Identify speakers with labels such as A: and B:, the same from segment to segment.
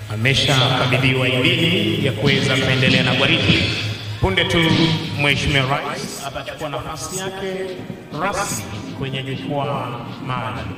A: ameshakabidhiwa idhini ya kuweza kuendelea na gwaridi. Punde tu Mheshimiwa Rais atachukua nafasi yake rasmi kwenye jukwaa maalum.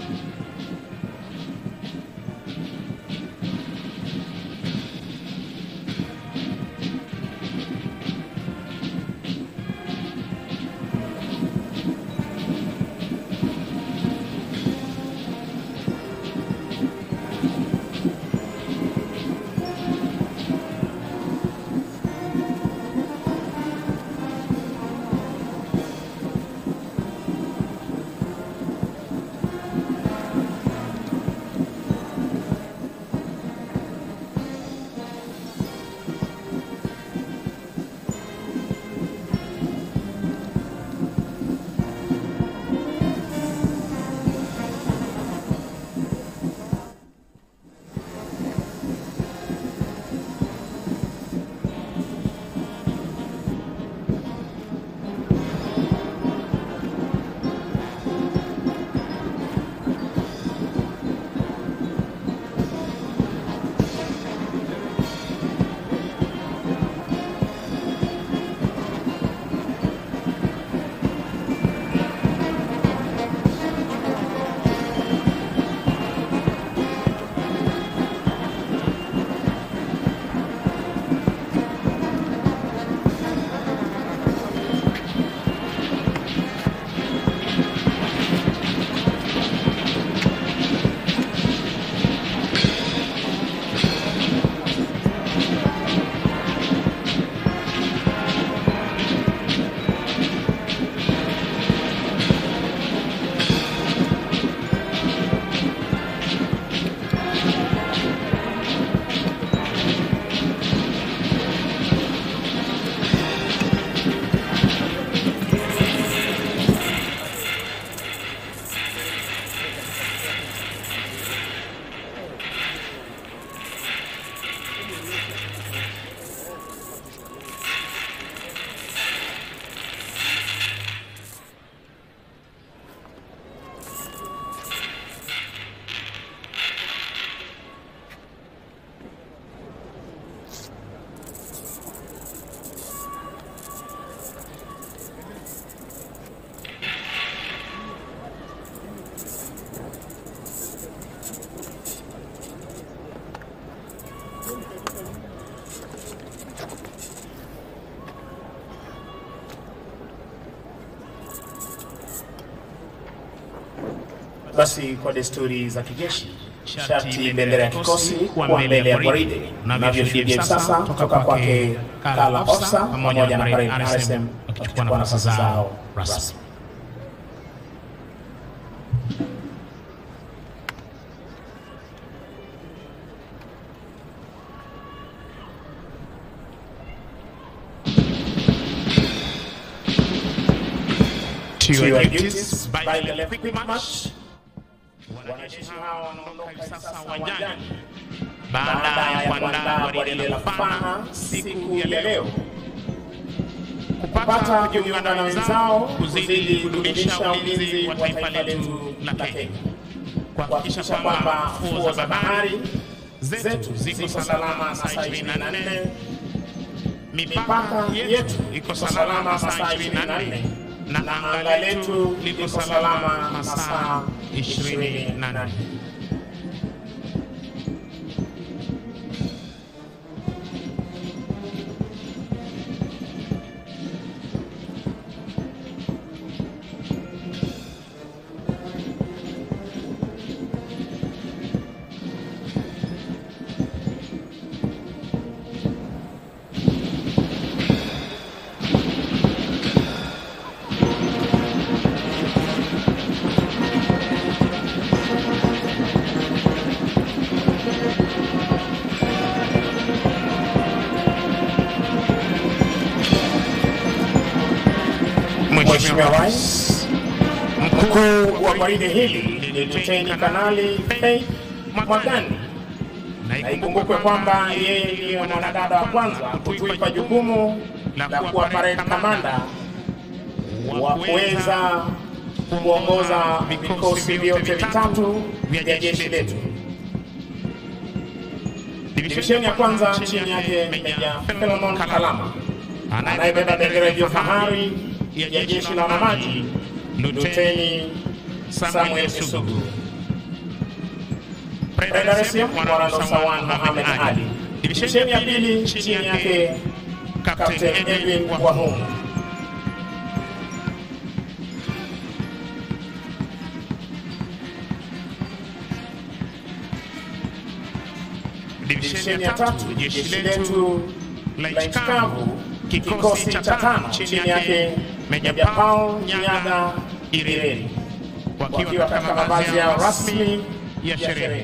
B: Basi kwa desturi za kijeshi, sharti bendera ya kikosi kuwa mbele ya gwaride. Navyoshuhudia hivi sasa toka kwake Kala Ofsa pamoja na Marine RSM wakichukua nafasi zao rasmi.
A: To
B: To
A: your
B: your
A: duties,
B: duties,
A: by
B: by
A: the
B: the
A: left
B: left
A: quick
B: quick
A: march.
B: march. Wanajeshi hawa wanaondoka hivi sasa uwanjani
A: baada ya kuandaa gwaride la Fana
B: siku ya leo
A: kupata
B: kupata
A: kujiunga na wenzao kuzidi kudumisha ulinzi wa taifa letu la Kenya, kuhakikisha kwamba fuo za bahari zetu ziko salama saa 24, mipaka yetu iko salama saa 24 na anga letu liko salama masaa 24.
B: Mheshimiwa Rais, mkuu wa gwaride hili ni Luteni Kanali Faith Mwagani, na ikumbukwe kwamba yeye ndiye mwanadada wa kwanza kutuipa jukumu la kuwa parade kamanda wa kuweza kuongoza vikosi vyote vitatu vya jeshi letu. Divisheni ya kwanza chini yake Meja Philemon Kalama anayebeba bendera ya fahari ya jeshi la wanamaji Luteni Samuel Sugu. Dar es Salaam Mwarando Sawan Mohamed Ali. Divisheni ya pili chini yake Captain Edwin Wahumu. Divisheni ya tatu jeshi letu la nchi kavu kikosi cha tano chini yake Meja Paul Nyaga Ireri wakiwa katika mavazi yao rasmi ya sherehe.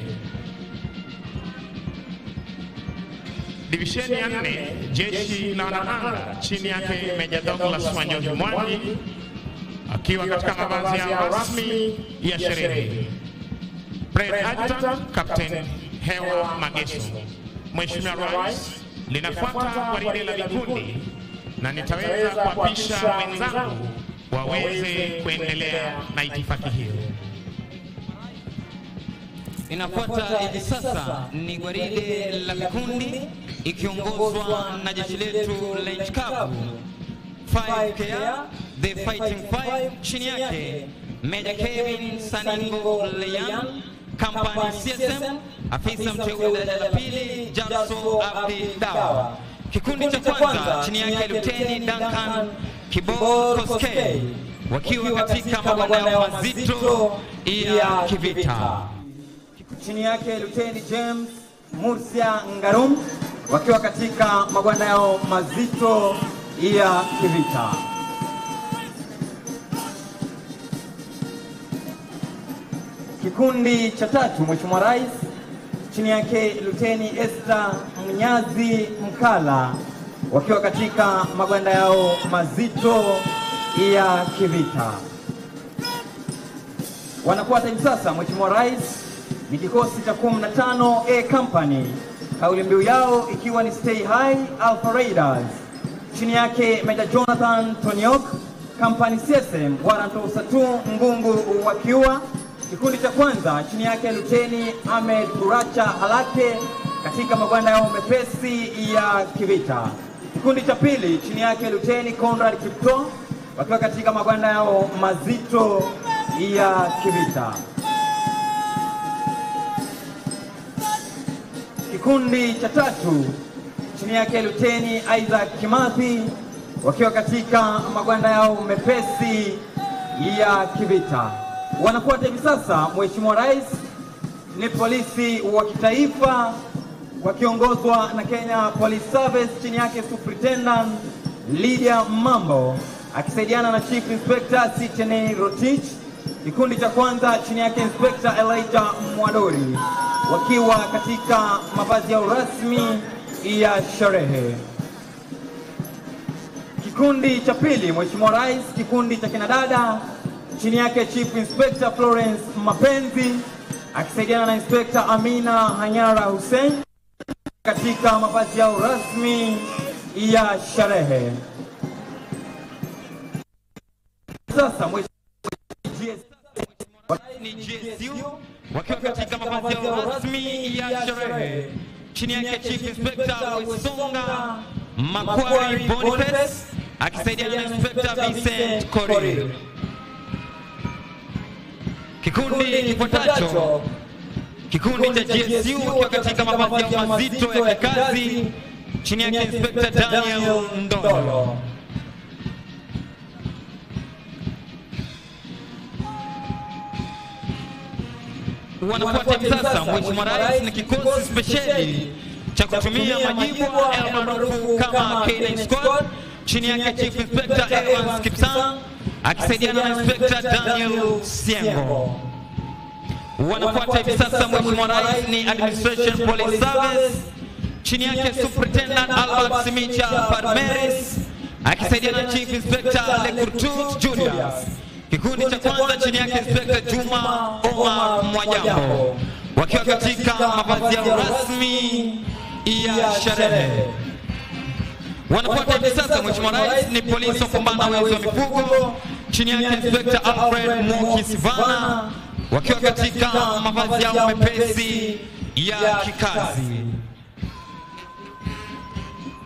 A: Divisheni ya nne jeshi la wanaanga chini yake Meja Douglas Wanjohi Mwangi akiwa katika mavazi yao rasmi ya sherehe. Brigade Adjutant Captain Hewa Mageso. Mheshimiwa Rais, linafuata gwaride la vikundi na nitaweza kuapisha wenzangu waweze kuendelea na itifaki hiyo.
C: Inafuata hivi sasa ni gwaride la vikundi ikiongozwa na jeshi letu la nchi kavu 5KR the fighting five, chini yake Meja Kevin Saningo Leyan, Company CSM, afisa mteule daraja la pili Jaso Abdi Dawa. Kikundi cha kwanza chini yake Luteni Duncan Kibor Koskei wakiwa katika mabwana yao mazito ya kivita.
D: chini yake Luteni James Murcia Ngarum wakiwa katika magwanda yao mazito ya kivita. Kikundi cha tatu, Mheshimiwa Rais, chini yake Luteni Esther Mnyazi Mkala wakiwa katika magwanda yao mazito ya kivita. Wanafuata hivi sasa, Mheshimiwa Rais, ni kikosi cha 15 A Company, kauli mbiu yao ikiwa ni Stay High Alpha Raiders. Chini yake Meja Jonathan Tonyok, Company CSM, Waranto Usatu Ngungu wakiwa kikundi cha kwanza chini yake Luteni Ahmed Kuracha Halake katika magwanda yao mepesi ya kivita. Kikundi cha pili chini yake Luteni Conrad Kipto wakiwa katika magwanda yao mazito ya kivita. Kikundi cha tatu chini yake Luteni Isaac Kimathi wakiwa katika magwanda yao mepesi ya kivita. Wanafuata hivi sasa, Mheshimiwa Rais, ni polisi wa kitaifa wakiongozwa na Kenya Police Service chini yake Superintendent Lydia Mambo akisaidiana na Chief Inspector Sitene Rotich. Kikundi cha kwanza chini yake Inspector Elijah Mwadori wakiwa katika mavazi yao rasmi ya sherehe. Kikundi cha pili, Mheshimiwa Rais, kikundi cha kinadada chini yake Chief Inspector Florence Mapenzi akisaidiana na Inspector Amina Hanyara Hussein katika mavazi yao rasmi ya sherehe. Sasa Mheshimiwa
C: ni GSU wakiwa katika mavazi yao rasmi ya sherehe. Chini yake Chief Inspector Wesonga Makwari Boniface akisaidiana na Inspector Vincent Korir. Kikundi kifuatacho kikundi cha GSU wakiwa katika mavazi yao mazito ya kikazi chini yake Inspector Daniel Ndolo. wanafuata hivi sasa, Mheshimiwa Rais, ni kikosi spesheli cha kutumia majibu almaarufu kama K9 Squad chini yake Chief Inspector Evans Kipsang akisaidiana na Inspector Daniel Siengo. Wanafuata hivi sasa, Mheshimiwa Rais, ni Administration Police Service chini yake Superintendent Albert Simicha Parmeris akisaidiana na Chief Inspector Lekurtut Julius. Kikundi cha kwanza chini yake Inspector Juma Omar Mwajambo wakiwa katika mavazi yao rasmi ya sherehe. Wanafuata hivi sasa, Mheshimiwa Rais, ni polisi wa kupambana na wezi wa mifugo chini yake Inspector Alfred Moki Sivana wakiwa katika mavazi yao mepesi ya kikazi.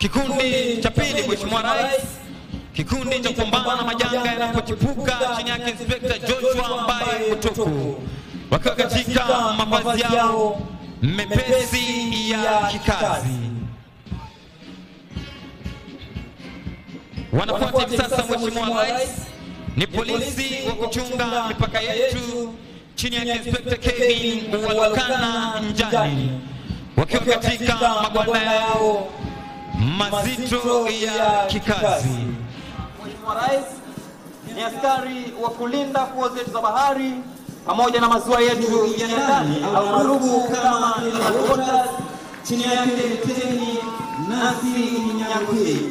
C: Kikundi cha pili, Mheshimiwa Rais, kikundi cha kupambana na majanga yanapochipuka chini yake Inspekta Joshua Mbaye Mutuku, wakiwa katika mavazi yao mepesi ya kikazi. Wanafuata hivi sasa, Mheshimiwa Rais, ni polisi wa kuchunga mipaka yetu chini yake Inspekta Kevin Walukana Njani, wakiwa katika magwanda yao mazito ya kikazi.
D: Mheshimiwa Rais ni askari wa kulinda fuo zetu za bahari pamoja na maziwa yetu ya ndani au maarufu kama inland waters, chini yake Luteni Nancy Nyakuhi.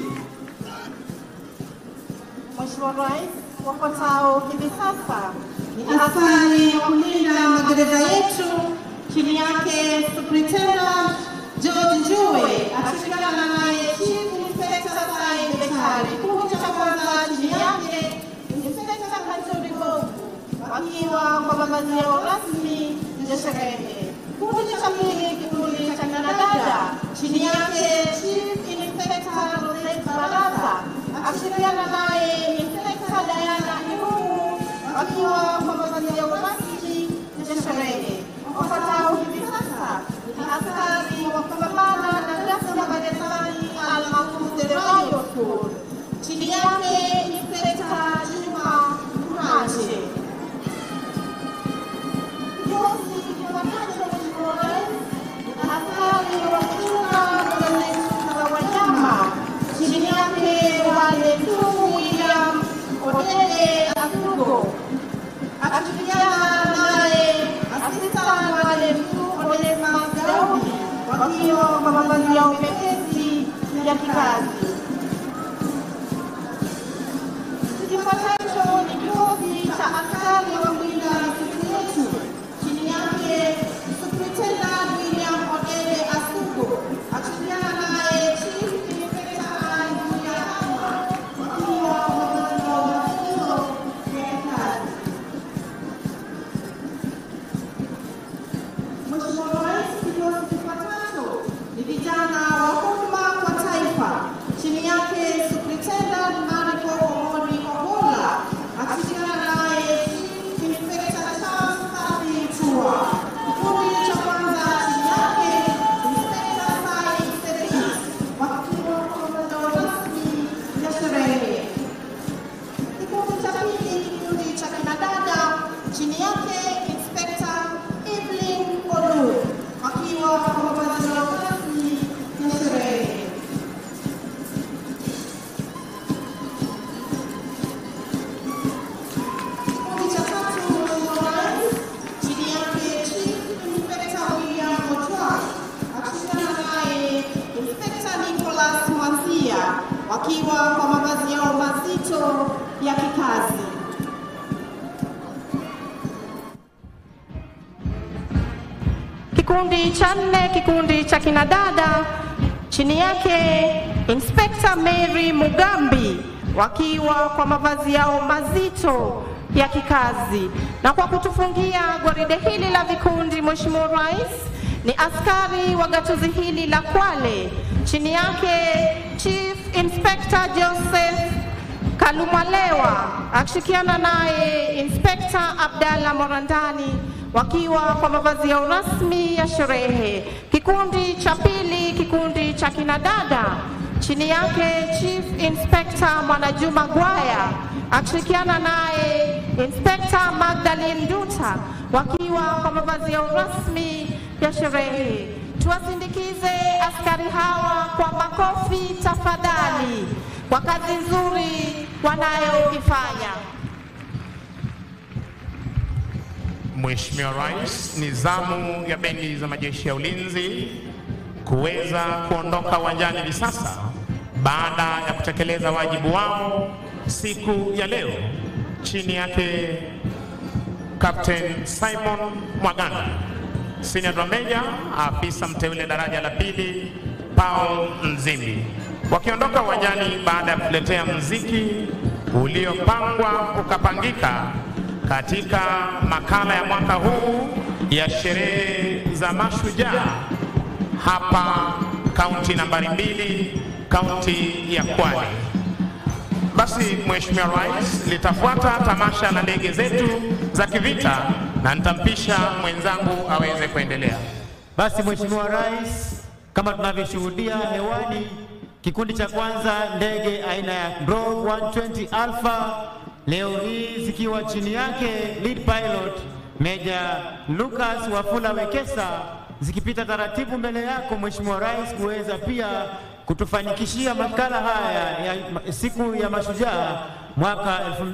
E: Mheshimiwa Rais, wafuatao hivi sasa ni askari wa kulinda magereza yetu, chini yake Superintendent George Njue akishirikiana naye Chief Inspector Sai Betari. Kikundi cha kwanza chini yake Inspector Kanturi Gogu wakiwa kwa mavazi yao rasmi ya sherehe. Kikundi cha pili, kikundi cha kinadada chini yake Chief Inspector Rosette Baraza akishirikiana naye Inspekta Diana Irungu wakiwa kwa mavazi yao rasmi ya sherehe. Wafuatao hivi sasa ni askari wa kupambana na ghasia magerezani almaarufu the Riot Squad. Chini yake Inspekta Juma Mkache. Kikosi kifuatacho Mheshimiwa Rais ni askari wa kuchunga mbuga zetu za wanyama chini yake wale tu William Odede Asugo akishirikiana naye asista wale tu Onesmus Daudi wakiwa kwa mavazi yao mepesi ya kikazi. Kifuatacho ni kikosi cha askari wa kulinda misitu yetu chini yake Superintendent William Odede Asugo akishirikiana naye Chief Inspector Julia Hama wakiwa mavazi yao mazito ya kazi. Mheshimiwa Rais, kikosi kifuatacho ni vijana wa huduma kwa taifa chini yake Superintendent Mariko Omori Ogola akishirikiana naye Chief Inspector Charles Safi Chua. Kikundi cha kwanza chini yake Inspector Sai Sedis wakiwa kwa mazao rasmi ya sherehe. Kikundi cha pili, kikundi cha kinadada chini yake Inspekta Evelyn Olu wakiwa kwa mavazi yao rasmi ya sherehe. Kikundi cha tatu, Mheshimiwa Rais, chini yake Chief Inspekta William Otwar akishirikiana naye Inspekta Nicholas Mwanzia wakiwa kwa mavazi yao mazito ya kikazi. Kikundi cha nne, kikundi cha kinadada chini yake Inspekta Mary Mugambi wakiwa kwa mavazi yao mazito ya kikazi. Na kwa kutufungia gwaride hili la vikundi, Mheshimiwa Rais, ni askari wa gatuzi hili la Kwale chini yake Chief Inspector Joseph Kalumalewa akishirikiana naye Inspekta Abdalla Morandani wakiwa kwa mavazi yao rasmi ya sherehe. Kikundi cha pili, kikundi cha kinadada chini yake Chief Inspector Mwanajuma Gwaya akishirikiana naye Inspekta Magdalene Nduta wakiwa kwa mavazi yao rasmi ya sherehe. Tuwasindikize askari hawa kwa makofi tafadhali, kwa kazi nzuri wanayoifanya.
B: Mheshimiwa Rais, ni zamu ya bendi za majeshi ya ulinzi kuweza kuondoka uwanjani hivi sasa baada ya kutekeleza wajibu wao siku ya leo chini yake Captain Simon Mwaganda, Senior Drum Major, afisa mteule daraja la pili Paul Nzimbi, wakiondoka uwanjani baada ya kuletea mziki uliopangwa ukapangika katika makala ya mwaka huu ya sherehe za mashujaa hapa kaunti nambari mbili
A: kaunti ya Kwale. Basi Mheshimiwa Rais, litafuata tamasha la ndege zetu za kivita na nitampisha mwenzangu aweze kuendelea.
F: Basi Mheshimiwa Rais, kama tunavyoshuhudia hewani, kikundi cha kwanza ndege aina ya Grove 120 Alpha leo hii zikiwa chini yake lead pilot Meja Lucas Wafula Wekesa zikipita taratibu mbele yako Mheshimiwa Rais kuweza pia kutufanikishia makala haya ya siku ya mashujaa mwaka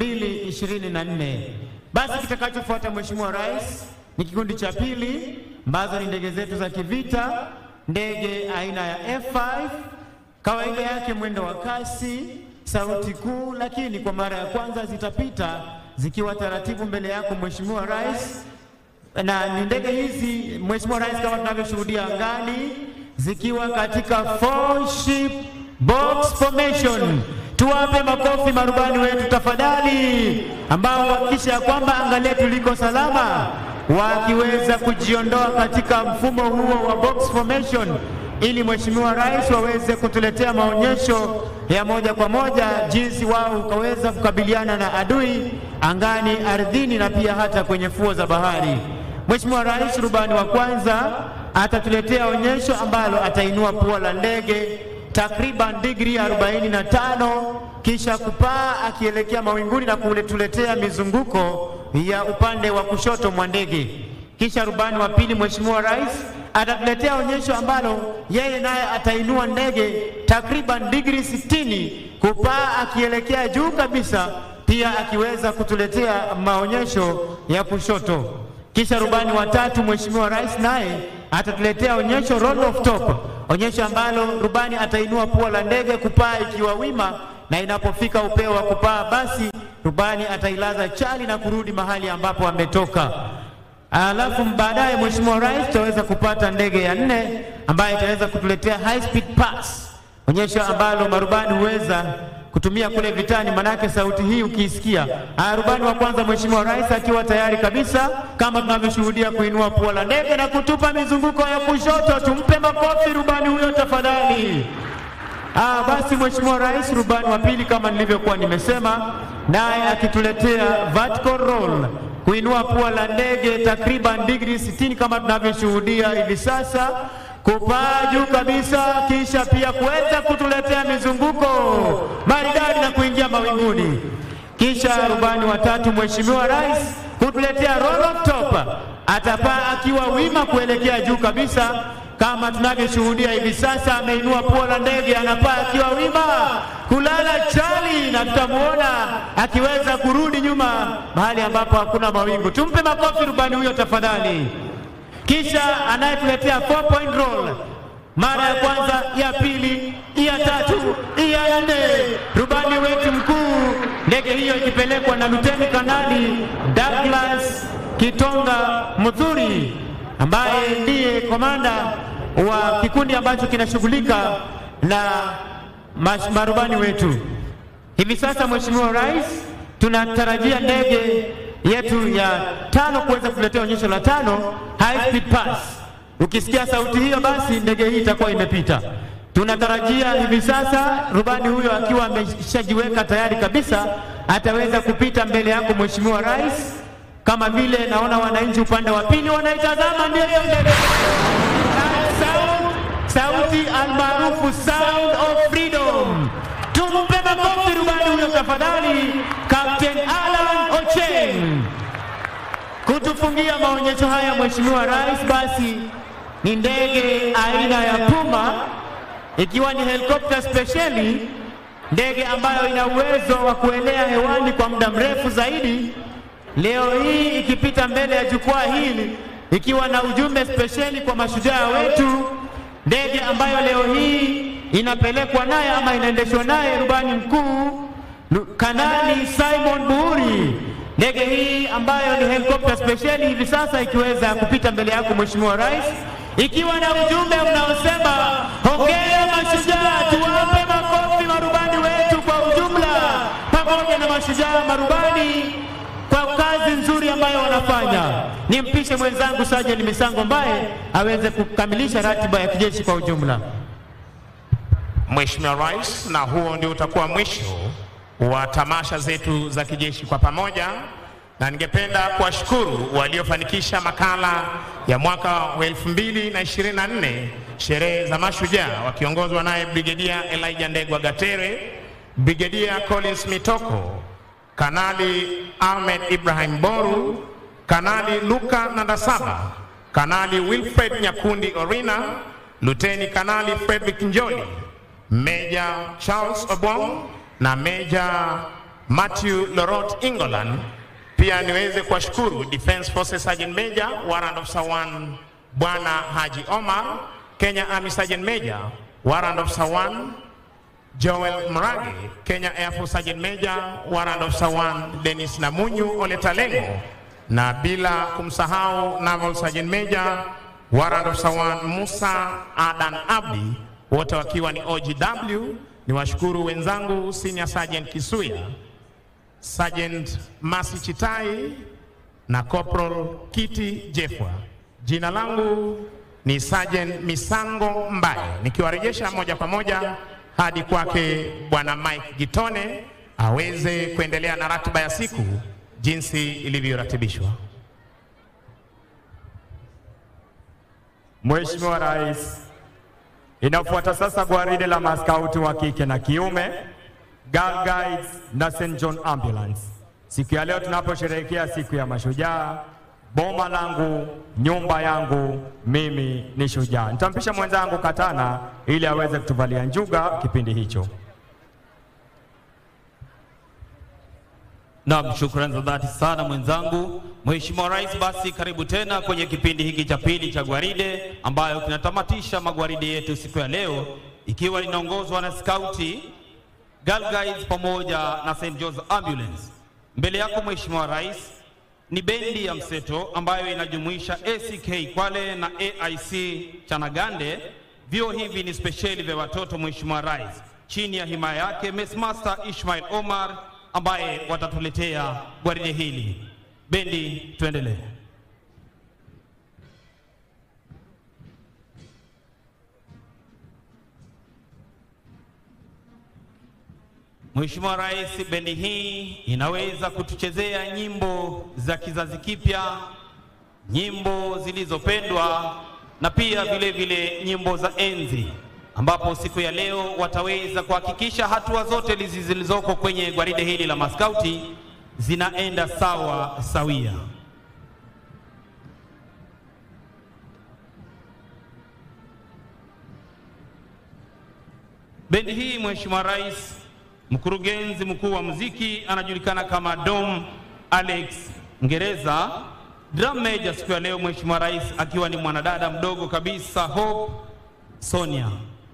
F: 2024. Basi kitakachofuata Mheshimiwa Rais ni kikundi cha pili ambazo ni ndege zetu za kivita, ndege aina ya F5, kawaida yake mwendo wa kasi, sauti kuu, lakini kwa mara ya kwanza zitapita zikiwa taratibu mbele yako Mheshimiwa Rais, na ni ndege hizi Mheshimiwa Rais, kama tunavyoshuhudia angani, zikiwa katika four ship box formation. Tuwape makofi marubani wetu tafadhali, ambao hakikisha ya kwamba anga letu liko salama, wakiweza kujiondoa katika mfumo huo wa box formation, ili Mheshimiwa Rais waweze kutuletea maonyesho ya moja kwa moja jinsi wao ukaweza kukabiliana na adui angani, ardhini na pia hata kwenye fuo za bahari. Mheshimiwa Rais rubani wa kwanza atatuletea onyesho ambalo atainua pua la ndege takriban digri 45 kisha kupaa akielekea mawinguni na kuletuletea mizunguko ya upande wa kushoto mwa ndege. Kisha rubani wa pili Mheshimiwa Rais atatuletea onyesho ambalo yeye naye atainua ndege takriban digri 60 kupaa akielekea juu kabisa, pia akiweza kutuletea maonyesho ya kushoto. Kisha rubani wa tatu Mheshimiwa Rais naye atatuletea onyesho roll of top, onyesho ambalo rubani atainua pua la ndege kupaa ikiwa wima, na inapofika upeo wa kupaa, basi rubani atailaza chali na kurudi mahali ambapo ametoka. Alafu baadaye Mheshimiwa Rais tutaweza kupata ndege ya nne ambayo itaweza kutuletea high speed pass, onyesho ambalo marubani huweza kutumia kule vitani, manake sauti hii ukiisikia. Ah, rubani wa kwanza Mheshimiwa Rais akiwa tayari kabisa, kama tunavyoshuhudia kuinua pua la ndege na kutupa mizunguko ya kushoto. Tumpe makofi rubani huyo tafadhali. Ah, basi Mheshimiwa Rais rubani wa pili kama nilivyokuwa nimesema, naye akituletea vertical roll kuinua pua la ndege takriban digri 60 kama tunavyoshuhudia hivi sasa, kupaa juu kabisa, kisha pia kuweza kutuletea mizunguko maridadi na kuingia mawinguni. Kisha rubani wa tatu Mheshimiwa Rais kutuletea roll of top, atapaa akiwa wima kuelekea juu kabisa kama tunavyoshuhudia hivi sasa, ameinua pua la ndege, anapaa akiwa wima kulala chali, na tutamuona akiweza kurudi nyuma mahali ambapo hakuna mawingu. Tumpe makofi rubani huyo tafadhali. Kisha anayetuletea four point roll mara ya kwanza, ya pili, ya tatu, ya nne, rubani wetu mkuu, ndege hiyo ikipelekwa na Luteni Kanali Douglas Kitonga Muthuri ambaye ndiye komanda wa kikundi ambacho kinashughulika na marubani wetu. Hivi sasa, Mheshimiwa Rais, tunatarajia ndege yetu ya tano kuweza kuletea onyesho la tano, high speed pass. Ukisikia sauti hiyo, basi ndege hii itakuwa imepita. Tunatarajia hivi sasa rubani huyo akiwa ameshajiweka tayari kabisa, ataweza kupita mbele yako Mheshimiwa Rais kama vile naona wananchi upande wa pili wanaitazama, ndio hiyo ndege sauti almaarufu sound of freedom. Tumpe makofi rubani huyo tafadhali, Captain Alan Ocheng kutufungia maonyesho haya. Mheshimiwa Rais, basi ni ndege aina ya Puma ikiwa ni helikopta spesheli, ndege ambayo ina uwezo wa kuelea hewani kwa muda mrefu zaidi leo hii ikipita mbele ya jukwaa hili ikiwa na ujumbe spesheli kwa mashujaa wetu, ndege ambayo leo hii inapelekwa naye ama inaendeshwa naye rubani mkuu Kanali Simon Buhuri. Ndege hii ambayo ni helikopta spesheli hivi sasa ikiweza kupita mbele yako Mheshimiwa Rais, ikiwa na ujumbe unaosema hongera mashujaa, tuwape makofi marubani wetu kwa ujumla, pamoja na mashujaa marubani kwa kazi nzuri ambayo wanafanya. Nimpishe mwenzangu Sajeni Misango ambaye aweze kukamilisha ratiba ya kijeshi kwa ujumla.
B: Mheshimiwa Rais, na huo ndio utakuwa mwisho wa tamasha zetu za kijeshi kwa pamoja, na ningependa kuwashukuru waliofanikisha makala ya mwaka wa 2024 sherehe za mashujaa wakiongozwa naye Brigedia Elijah Ndegwa Gatere, Brigedia Collins Mitoko, Kanali Ahmed Ibrahim Boru, Kanali Luka Nandasaba, Kanali Wilfred Nyakundi Orina, Luteni Kanali Frederick Njoli, Meja Charles Obong na Meja Matthew Lorot Ingolan. Pia niweze kuwashukuru Defense Forces Sergeant Major Warrant Officer 1 Bwana Haji Omar, Kenya Army Sergeant Major Warrant Officer 1 Joel Mrage, Kenya Air Force Sergeant Major Warrant Officer 1 Dennis Namunyu Oletalengo, na bila kumsahau Naval Sergeant Major Warrant Officer 1 Musa Adan Abdi, wote wakiwa ni OGW. Ni washukuru wenzangu Senior Sergeant Kisuya, Sergeant Masi Chitai na Corporal Kiti Jefwa. Jina langu ni Sergeant Misango Mbaye, nikiwarejesha moja kwa moja hadi kwake Bwana Mike Gitone aweze kuendelea na ratiba ya siku jinsi ilivyoratibishwa.
G: Mheshimiwa Rais, inafuata sasa gwaride la maskauti wa kike na kiume, Girl Guides na St. John Ambulance. Siku ya leo tunaposherehekea siku ya mashujaa, boma langu, nyumba yangu, mimi ni shujaa. Nitampisha mwenzangu Katana ili aweze kutuvalia njuga kipindi hicho.
C: Naam, shukrani za dhati sana mwenzangu. Mheshimiwa Rais, basi karibu tena kwenye kipindi hiki cha pili cha gwaride ambayo kinatamatisha magwaride yetu siku ya leo ikiwa linaongozwa na skauti Girl Guides pamoja na St. John's Ambulance. Mbele yako Mheshimiwa Rais ni bendi ya mseto ambayo inajumuisha ACK Kwale na AIC Chanagande. Vyuo hivi ni spesheli vya watoto Mheshimiwa Rais, chini ya himaya yake Messmaster Ishmael Omar ambaye watatuletea gwaride hili. Bendi, tuendelee. Mheshimiwa Rais, bendi hii inaweza kutuchezea nyimbo za kizazi kipya, nyimbo zilizopendwa na pia vile vile nyimbo za enzi, ambapo siku ya leo wataweza kuhakikisha hatua zote lizi- zilizoko kwenye gwaride hili la maskauti zinaenda sawa sawia. Bendi hii Mheshimiwa Rais, mkurugenzi mkuu wa muziki anajulikana kama Dom Alex Ngereza. Drum major siku ya leo Mheshimiwa Rais akiwa ni mwanadada mdogo kabisa Hope Sonia.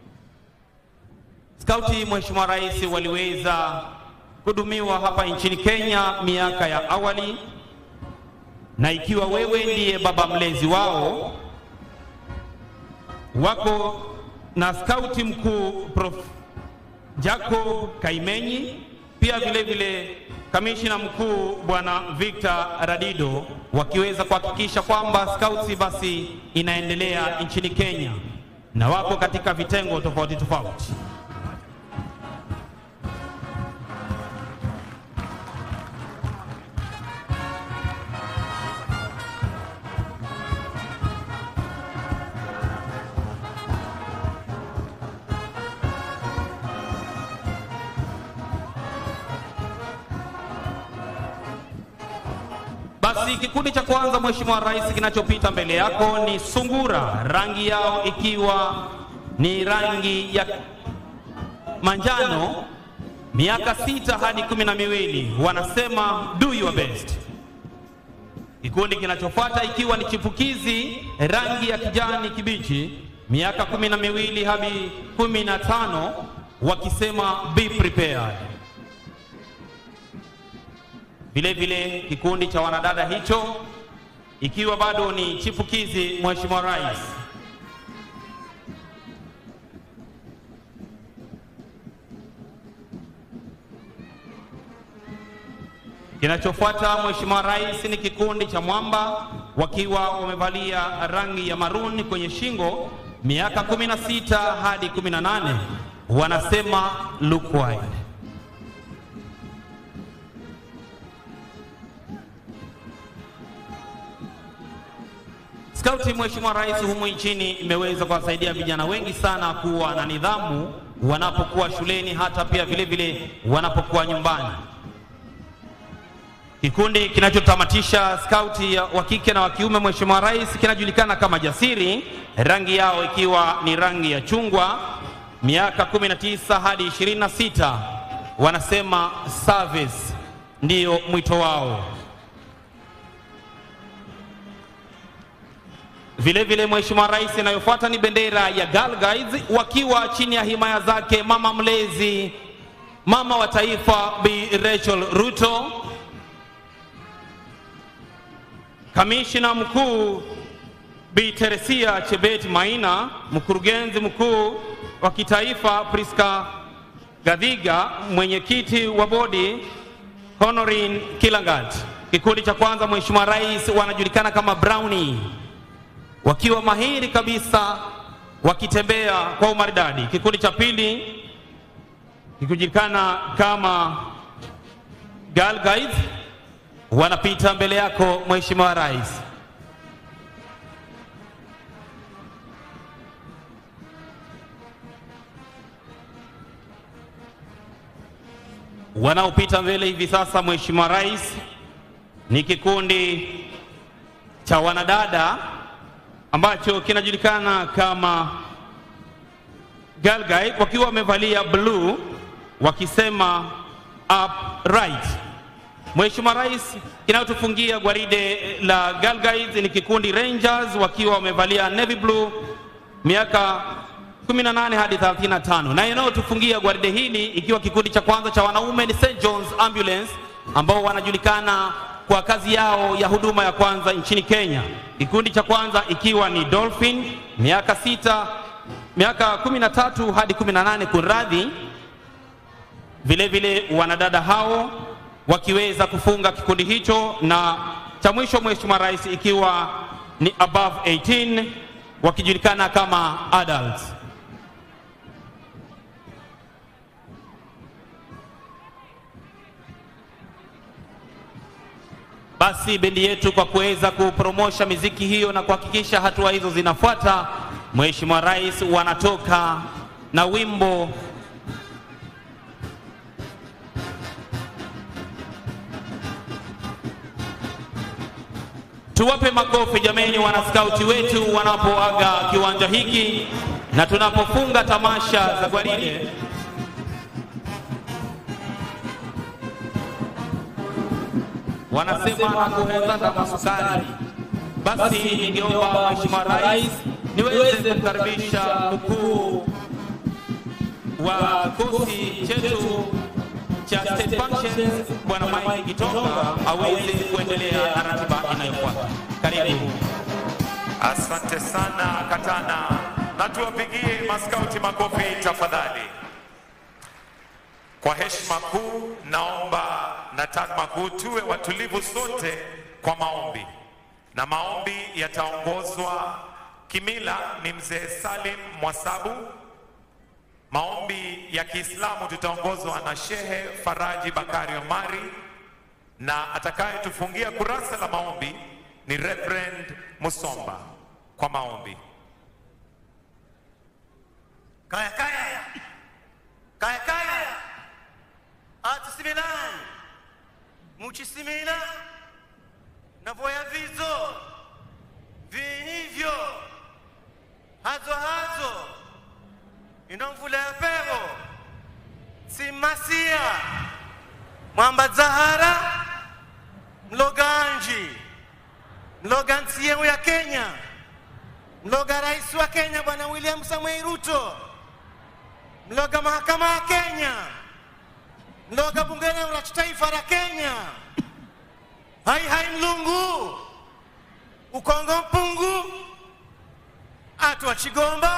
C: Skauti Mheshimiwa Rais waliweza kuhudumiwa hapa nchini Kenya miaka ya awali, na ikiwa wewe ndiye baba mlezi wao, wako na skauti mkuu Prof. Jacob Kaimenyi, pia vile vile kamishina mkuu bwana Victor Radido, wakiweza kuhakikisha kwamba skauti basi inaendelea nchini Kenya na wako katika vitengo tofauti tofauti. Basi kikundi cha kwanza Mheshimiwa Rais, kinachopita mbele yako ni sungura, rangi yao ikiwa ni rangi ya manjano, miaka sita hadi kumi na miwili, wanasema do your best. Kikundi kinachofuata ikiwa ni chipukizi, rangi ya kijani kibichi, miaka kumi na miwili hadi kumi na tano, wakisema be prepared. Vile vile kikundi cha wanadada hicho ikiwa bado ni chipukizi, Mheshimiwa Rais, Kinachofuata Mheshimiwa Rais ni kikundi cha Mwamba wakiwa wamevalia rangi ya maruni kwenye shingo, miaka 16 hadi 18, wanasema look wide. Skauti Mheshimiwa Rais humu nchini imeweza kuwasaidia vijana wengi sana kuwa na nidhamu wanapokuwa shuleni, hata pia vile vile wanapokuwa nyumbani. Kikundi kinachotamatisha skauti ya wa kike na wa kiume Mheshimiwa Rais kinajulikana kama Jasiri, rangi yao ikiwa ni rangi ya chungwa, miaka 19 hadi 26. Wanasema service ndiyo mwito wao. Vile vile Mheshimiwa Rais, inayofuata ni bendera ya Girl Guides wakiwa chini ya himaya zake mama mlezi, mama wa taifa Bi Rachel Ruto, kamishina mkuu Bi Teresia Chebet Maina, mkurugenzi mkuu wa kitaifa Priska Gadhiga, mwenyekiti wa bodi Honorin Kilangat. Kikundi cha kwanza Mheshimiwa Rais wanajulikana kama Brownie wakiwa mahiri kabisa wakitembea kwa umaridadi. Kikundi cha pili kikijulikana kama Girl Guides wanapita mbele yako Mheshimiwa Rais. Wanaopita mbele hivi sasa Mheshimiwa Rais ni kikundi cha wanadada ambacho kinajulikana kama Girl Guide wakiwa wamevalia blue wakisema upright. Mheshimiwa Rais, kinayotufungia gwaride la Girl Guides ni kikundi Rangers wakiwa wamevalia navy blue miaka 18 hadi 35, na inayotufungia gwaride hili ikiwa kikundi cha kwanza cha wanaume ni St John's Ambulance ambao wanajulikana kwa kazi yao ya huduma ya kwanza nchini Kenya. Kikundi cha kwanza ikiwa ni Dolphin miaka sita, miaka 13 hadi 18 kunradhi. Vile vile wanadada hao wakiweza kufunga kikundi hicho, na cha mwisho Mheshimiwa Rais ikiwa ni above 18 wakijulikana kama adults. Basi bendi yetu kwa kuweza kupromosha miziki hiyo na kuhakikisha hatua hizo zinafuata, Mheshimiwa Rais wanatoka na wimbo Tuwape makofi jameni, wanaskauti wetu wanapoaga kiwanja hiki na tunapofunga tamasha za gwaride. Wanasema nakuhezana masukari. Basi ningeomba Mheshimiwa Rais niweze kukaribisha mkuu wa kikosi chetu cha State Functions Bwana Mike Gitonga aweze kuendelea na ratiba inayofuata. Karibu.
H: Asante sana Katana, na tuwapigie maskauti makofi tafadhali. Kwa heshima kuu, naomba na takma kuu tuwe watulivu sote kwa maombi, na maombi yataongozwa kimila ni mzee Salim Mwasabu. Maombi ya Kiislamu tutaongozwa na Shehe Faraji Bakari Omari, na atakayetufungia kurasa la maombi ni Reverend Musomba kwa maombi.
I: Kaya kaya. Kaya kaya. Atusimilani. Muchisimila. Na voya vizo. Vinivyo. Hazo hazo. Inomvula ya pevo. Simasia. Mwamba Zahara. Mloganji. Mloga nchi yenu ya Kenya. Mloga rais wa Kenya Bwana William Samoei Ruto. Mloga mahakama ya Kenya. Mloga bunge la taifa la Kenya. Hai hai mlungu. Ukongo mpungu. Atu wa Chigomba.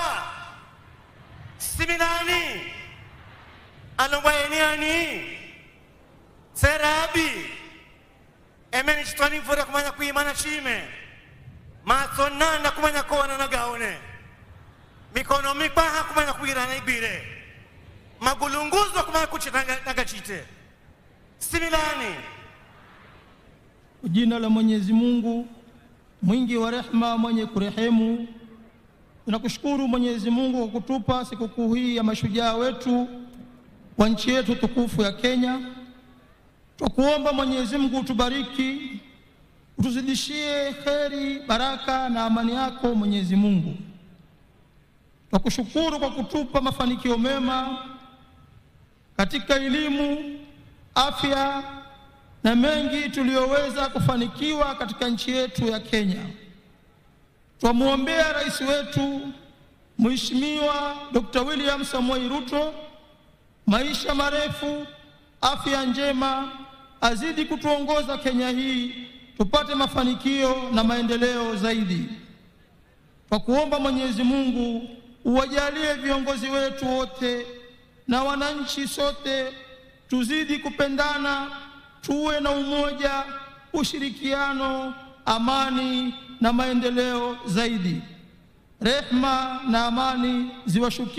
I: Siminani. Alombaeniani. Serabi. Emeni chitwani mvura kumanya kuimana chime. Maso nana kumanya kuona na gaone. Mikono mipaha kumanya kuirana ibire. magulunguzwa kumaya kuchi nagachite similani
J: Kwa jina la Mwenyezi Mungu mwingi wa rehema, mwenye kurehemu. Tunakushukuru Mwenyezi Mungu kwa kutupa sikukuu hii ya mashujaa wetu wa nchi yetu tukufu ya Kenya. Twakuomba Mwenyezi Mungu utubariki, utuzidishie kheri, baraka na amani yako Mwenyezi Mungu. Twakushukuru kwa kutupa mafanikio mema katika elimu, afya na mengi tuliyoweza kufanikiwa katika nchi yetu ya Kenya. Twamwombea rais wetu Mheshimiwa Dr. William Samoei Ruto maisha marefu, afya njema, azidi kutuongoza Kenya hii tupate mafanikio na maendeleo zaidi. Kwa kuomba Mwenyezi Mungu uwajalie viongozi wetu wote na wananchi sote tuzidi kupendana, tuwe na umoja, ushirikiano, amani na maendeleo zaidi. Rehma na amani ziwashukie